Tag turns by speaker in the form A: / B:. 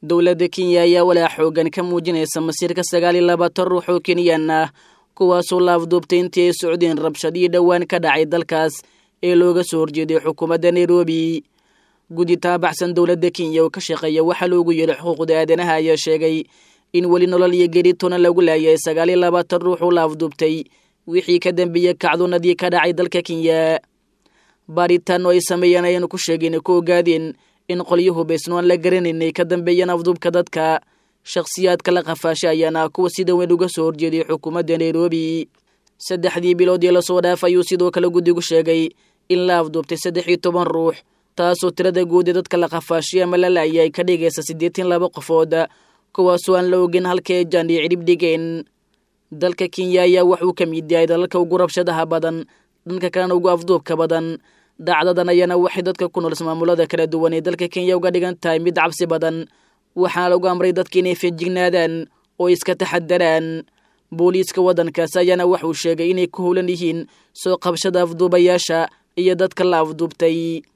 A: dowladda kenya ayaa walaa xoogan ka muujinaysa masiirka sagaal iyo labaatan ruux oo kenyan ah kuwaasoo la afduubtay intii ay socdeen rabshadii dhowaan ka dhacay dalkaas ee looga soo horjeeday xukuumadda nairobi guddi taabaxsan dowladda kenya oo ka shaqeeya waxaa loogu yeedhay xuquuqda aadanaha ayaa sheegay in weli nolol iyo geritona lagu laayay sagaal iyo labaatan ruux oo la afduubtay wixii ka dambeeyey kacdunadii ka dhacay dalka kenya baaritaan oo ay sameeyeen ayaanu ku sheegeen ku ogaadeen in qolyo hubaysno aan la garanayn ay ka dambeeyeen afduubka dadka shakhsiyaadka la qafaasha ayaana kuwa sida weyn uga soo horjeeday xukuumadda nairobi saddexdii bilood ee lasoo dhaaf ayuu sidoo kale guddigu sheegay in la afduubtay saddex iyo toban ruux taasoo tirada guud ee dadka la qafaashay ama la laayay ay ka dhigaysa siddeetan laba qofood kuwaasoo aan la ogin halka ay jaan iyo cidhib dhigeen dalka kenya ayaa waxuu ka mid yahay dalalka ugu rabshadaha badan dhanka kalena ugu afduubka badan dhacdadan ayaana waxay dadka ku nool ismaamulada kala duwan ee dalka kenya uga dhigan tahay mid cabsi badan waxaana lagu amray dadka inay feejignaadaan oo iska taxadaraan booliiska waddankaas ayaana waxuu sheegay inay ku howlan yihiin soo qabshada afduubayaasha iyo dadka la afduubtay